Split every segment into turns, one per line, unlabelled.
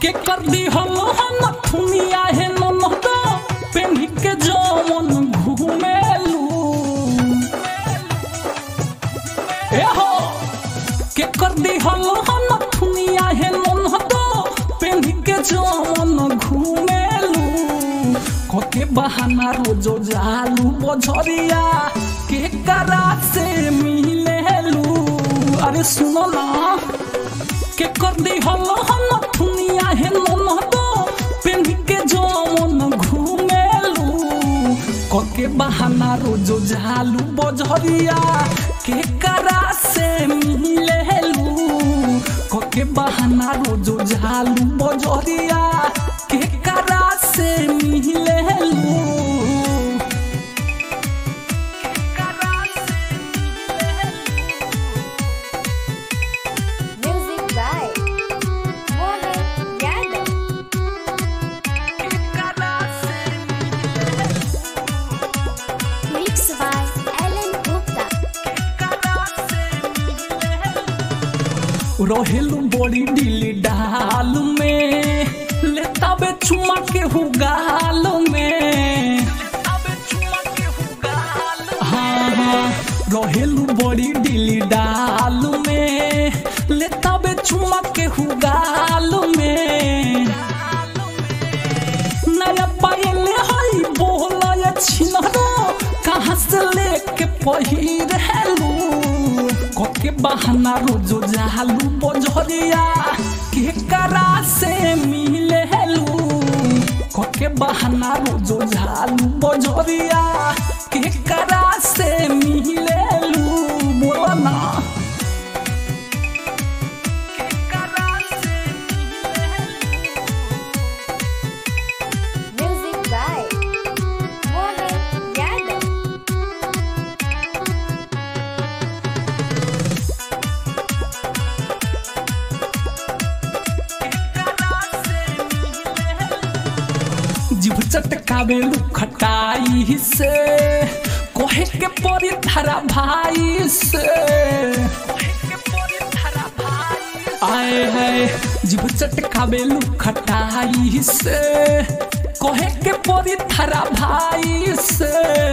के कर दी हम हम थुनिया है ननद पेन्ही के जमन घूमेलू ए हो के कर दी हम हम थुनिया है ननद पेन्ही के जमन घूमेलू कोके बहाना रोजो जालू बझरिया के करा से मिलेलू अरे सुनो ना के कर दी हल हल दुनिया है ननद पेन्ही के जमन घूमेलू कोके बहाना रोजो जालू बझरिया के करा से मिलेलू कोके बहाना रोजो जालू बझरिया के करा से मिलेलू
Music by Mohan Yadav. Mix by Alan Gupta.
रहेलू बड़ी डीली डाल में लेता बे चुमा के हु गाल में हाँ हाँ रहेलू बड़ी डीली डाल में लेता बे चुमा के हु गाल में नया पायल हई बोला छिनरो कहाँ से लेके पहिर हेलू कोके बहाना रोजो जालू बजरिया के करा से मिले हेलू कोके बहाना रोजो जालू बजरिया के करा से मिले हेलू बोला ना
Music by Mohan Yadav.
जीभ चटकावे खटाई से कहे के परी थारा भाई से आए है जीभ चटकावे खटाई से कहे के परी थारा भाई से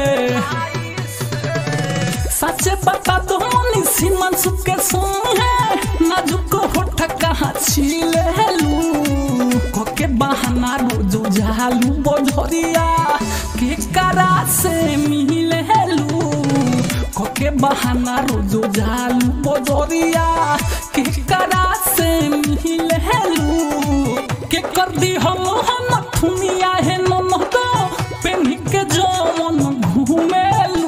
सच बता दो मनी सीमन सुके सुन है नाजुक होठ कहाँ छिलेलू कोके बहाना रोजो जालू बजरिया के करा से मिलेलू कोके बहाना रोजो जालू बजरिया के करा से मिलेलू के कर दी हम हम थुनिया है ननद पेन्ही के जमन घूमेलू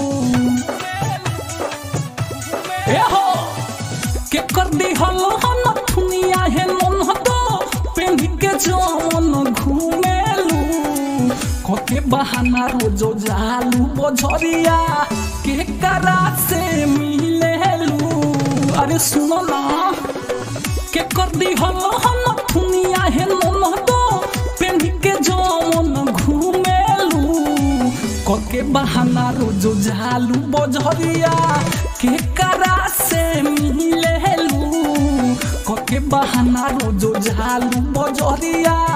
ए हो के कर दी हल हन दुनिया है ननहद पेन्ही के जमन घूमेलू कोके बहाना रोजो जालू बझरिया के करा से मिलेलू अरे सुनो ना के कर दी हल हन दुनिया है ननहद पेन्ही के जमन घूमेलू कोके बहाना रोजो जालू बजरिया के करा से मिलेलू कोके बहाना रोजो जालू बजरिया